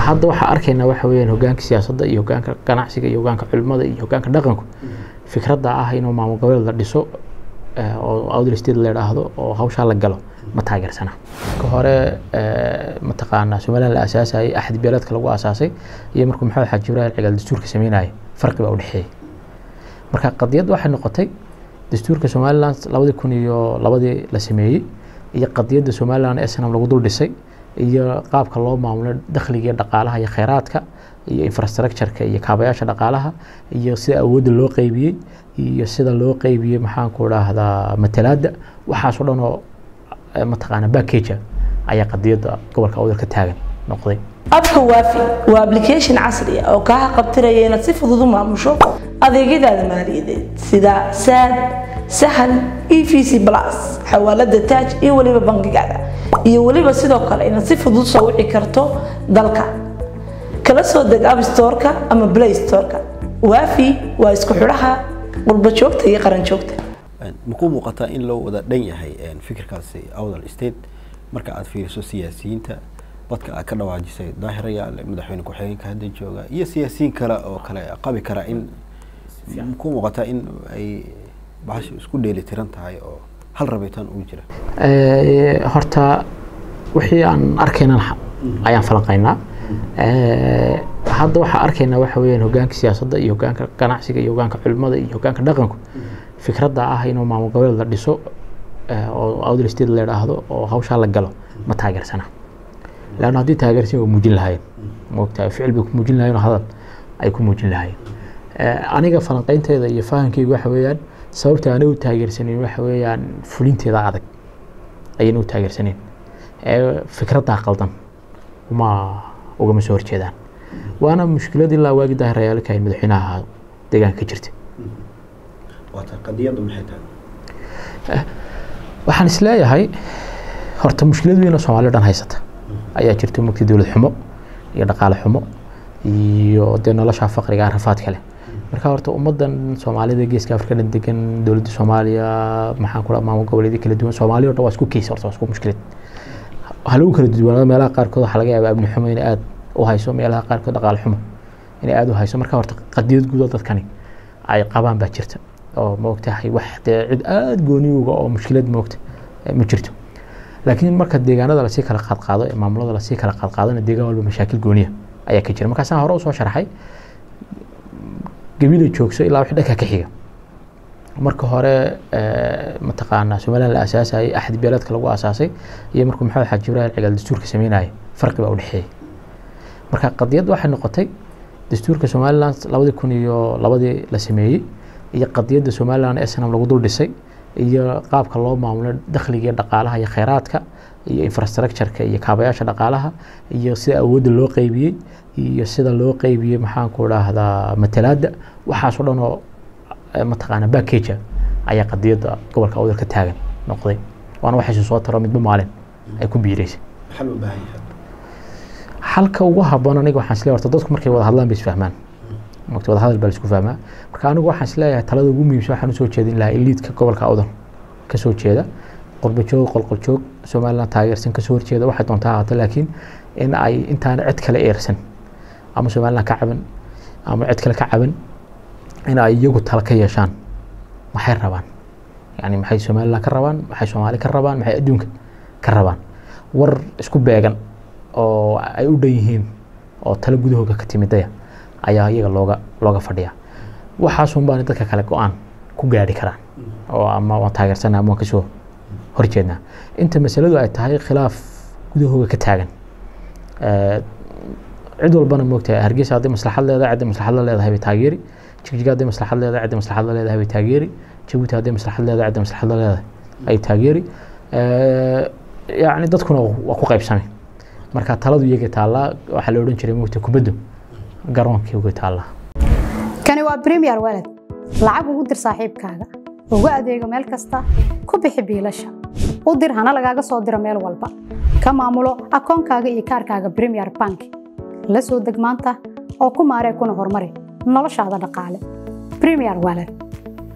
hadda waxaa arkaynaa waxa weeyaan hogaanka siyaasadda iyo hogaanka ganacsiga iyo hogaanka culimada iyo hogaanka dhaqanku fikradda ah inuu maamul goboleed la dhiso oo outdoor state la yidhaahdo oo hawshaa la galo ma taageersana ka hore mataqaanaa somaliland la aasaasayay axad beeleedka lagu aasaasay iyo markuu maxamed xaaji ibraahim cigaal dastuurka sameynayay farqi baa u dhexeeyey marka qadiyadda waxay noqotay dastuurka somaliland labadii kun iyo labadii la sameeyey iyo qadiyadda somaliland ee snam lagu dul dhisay iyo qaabka loo maamulo dakhliga iyo dhaqaalaha iyo kheyraadka iyo infrastructureka iyo kaabayaasha dhaqaalaha iyo sida awoodda loo qeybiyey iyo sida loo qeybiyey maxaanku dhahdaa matalaadda waxaasoo dhan oo mataqaana backaja ayaa qadiyadda gobolka awdal ka taagan noqday abka waafi waa application casri ah oo kaa qabtiraya inaad si fudud u maamusho adeegyadaada maaliyadeed sida saad sahal e v c plus xawaalada taaj iyo weliba bangigaada iyo weliba sidoo kale inaad si fudud soo wici karto dalka kala soo deg app storeka ama play storeka waafi waa isku xidhaha qurba joogta iyo qaran joogta makuu muuqataa in loo wada dhan yahay fikirkaasi awdal state marka aad fiiriso siyaasiyiinta dadka aad ka dhawaajisay daahirayaale madaxweyne ku-xigeenka hadda jooga iyo siyaasiyiin kale oo kale qabi kara in makuu muuqataa in ay bahasha isku dheeli tiran tahay oo hal rabitaan ugu jira horta wixii aan arkaynan ayaan falanqaynaa hadda waxaa arkaynaa waxa weeyaan hogaanka siyaasadda iyo hogaanka ganacsiga iyo hogaanka culimada iyo hogaanka dhaqanku fikradda ah inuu maamul goboleed la dhiso oo outdoor state la yidhaahdo oo hawshaa la galo ma taageersana leanna haddii taageersan waa muujin lahaayeen moogtahay ficil bay ku muujin lahayen oo hadal ay ku muujin lahaayeen aniga falanqaynteeda iyo fahamkeyga waxa weeyaan sababta aanay u taageersaneyn waxa weeyaan fulinteeda adag ayayna u taageersaneyn fikraddaa qaldan uma ugama soo horjeedaan waana mushkilad ilaa waagi daahirayaal kahayn madaxweynaha deegaanka ka jirta waxaan isleeyahay horta mushkilad weyn oo soomaaliya dhan haysata ayaa jirta mugti dowlad xumo iyo dhaqaale xumo iyo dee nolosha faqriga rafaad kale marka horta ummadan soomaalida geeska afrika dhan degan dowladda soomaaliya maxaan ku maamul goboleedyo kala duwan soomaaliya o dhan waa isku keys horta waa isku mushkilad waxaa lagu kala duwanaado meelaha qaarkood waxaa laga yaabaa amni xumo inay aada u hayso meelaha qaarkood dhaqaale xumo inay aada u hayso marka horta qadiyad guud oo dadkani ay qabaan baa jirta oo maogtahay wax dee cid aada gooniyuga oo mushkilad moogta ma jirto laakiin marka deegaanada lasii kala qaadqaado ee maamulada lasii kala qaadqaadona deegaan walba mashaakil gooniya ayaa ka jira markaasaan hore usoo sharaxay gabila joogso ilaa wixii dhanka ka xiga marka hore mataqaanaa somaliland la aasaasayay axad beeleedka lagu aasaasay iyo markuu maxamed xaaji ibraahim cigaal dastuurka sameynayay farqi baa u dhexeeyey marka qadiyadda waxay noqotay dastuurka somaliland labadii kun iyo labadii la sameeyey iyo qadiyadda somaliland ee snam lagu dul dhisay iyo qaabka loo maamulo dakhliga iyo dhaqaalaha iyo kheyraadka iyo infrastructureka iyo kaabayaasha dhaqaalaha iyo sida awoodda loo qeybiyey iyo sida loo qeybiyey maxaanku dhahdaa matalaadda waxaasoo dhan oo mataqaana backaja ayaa qadiyadda gobolka awdal ka taagan noqday waana waxaysu soo taro midba maalin ay ku biireysay xalka ugu haboon aniga waxaan isleeyahay horta dadku markay wada hadlaan bay isfahmaan mogta wada hadal baa la isku fahmaa marka anigu waxaan isleeyahay talada ugu muhiimsan waxaan usoo jeedin lahaa eliidka gobolka awdal kasoo jeeda qurbajoog qolqoljoog somaliland taageersan kasoo horjeeda waxay doontaa ahaato laakiin in ay intaana cid kale eersan ama somaliland ka caban ama cid kale ka caban in ay iyagu tala ka yeeshaan maxay rabaan yani maxay somaliland ka rabaan maxay soomaali ka rabaan maxay adduunka ka rabaan war isku beegan oo ay u dhan yihiin oo talo gudahooga ka timidaya ayaa iyaga looga looga fadhiyaa waxaasun baana dadka kale go-aan ku gaari karaan oo ama waan taageersana ama waan kasoo horjeednaa inta masaladu ay tahay khilaaf gudahooga ka taagan cid walbana moogtahay hargeysa hadday maslaxad leedahay cidday maslaxad la leedahay bay taageeri jigjiga hadday maslaxad leedahay cidday maslaxad la leedahay bay taageeri jabuuti hadday maslaxad leedahay cidday maslaxad la leedahay ay taageeri yacni dadkuna waa ku qaybsamay marka taladu iyaga taallaa waxaa la odhan jiray moogta kubaddu garoonkii uga taallaa kani waa premier walad lacag ugu dir saaxiibkaaga ugu adeego meel kasta ku bixi biilasha u dir hana lagaaga soo diro meel walba ka maamulo akoonkaaga iyo kaarkaaga premier bank la soo deg maanta oo ku maaree kuna horumari noloshaada dhaqaale premier walad